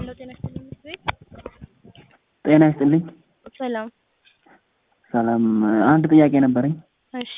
ሄሎ ጤና ይስጥልኝ ምክር ቤት ጤና ይስጥልኝ። ሰላም። ሰላም አንድ ጥያቄ ነበረኝ። እሺ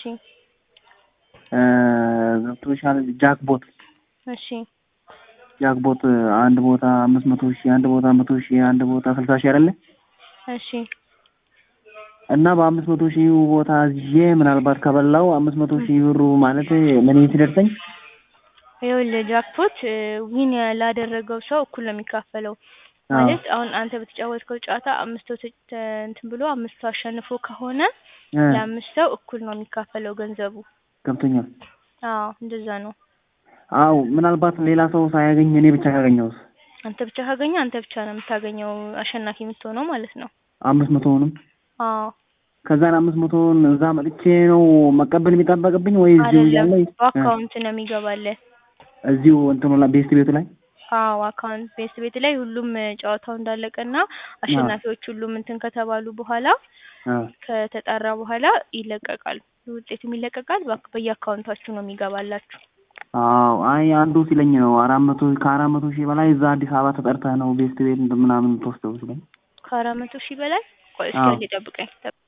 ገብቶሻል? ጃክቦት እሺ ጃክቦት አንድ ቦታ አምስት መቶ ሺህ አንድ ቦታ መቶ ሺህ አንድ ቦታ ስልሳ ሺህ አይደለ? እሺ እና በአምስት መቶ ሺህ ቦታ ይዤ ምናልባት ከበላው አምስት መቶ ሺህ ብሩ ማለት ለእኔ ሲደርሰኝ ይኸውልህ ጃክፖት ዊን ላደረገው ሰው እኩል ነው የሚካፈለው። ማለት አሁን አንተ በተጫወትከው ጨዋታ አምስት ሰው ተ- እንትን ብሎ አምስት ሰው አሸንፎ ከሆነ እ ለአምስት ሰው እኩል ነው የሚካፈለው ገንዘቡ። ገብቶኛል። አዎ እንደዛ ነው። አው ምናልባት ሌላ ሰው ሳያገኝ እኔ ብቻ ካገኘውስ አንተ ብቻ ካገኘ አንተ ብቻ ነው የምታገኘው አሸናፊ የምትሆነው ማለት ነው። አምስት መቶውንም አዎ ከዛን አምስት መቶውን እዛ መጥቼ ነው መቀበል የሚጠበቅብኝ ወይ እዚሁ አይደለም እያለ በአካውንት ነው የሚገባልህ። እዚሁ እንትኑ ላይ ቤስት ቤቱ ላይ አዎ አካውንት ቤት ቤት ላይ ሁሉም ጨዋታው እንዳለቀና አሸናፊዎች ሁሉም እንትን ከተባሉ በኋላ አ ከተጣራ በኋላ ይለቀቃል። ውጤቱም ይለቀቃል። በአክ- በየአካውንታችሁ ነው የሚገባላችሁ። አዎ አይ አንዱ ሲለኝ ነው አራት መቶ ከአራት መቶ ሺህ በላይ እዛ አዲስ አበባ ተጠርተህ ነው ቤስት ቤት እንትን ምናምን ተወስደው ሲለኝ ከአራት መቶ ሺህ በላይ ቆይ እስኪ አዎ። አንዴ ጠብቀኝ። ጠብ-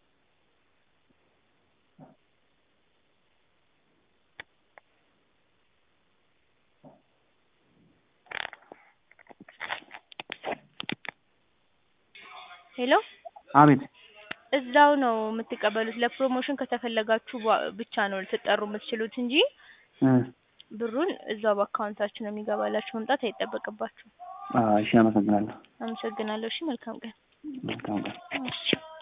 ሄሎ አቤት እዛው ነው የምትቀበሉት። ለፕሮሞሽን ከተፈለጋችሁ በ- ብቻ ነው ልትጠሩ የምትችሉት እንጂ እ ብሩን እዛው በአካውንታችሁ ነው የሚገባላችሁ። መምጣት አይጠበቅባችሁም። አ እሺ አመሰግናለሁ አመሰግናለሁ። እሺ መልካም ቀን። መልካም ቀን እሺ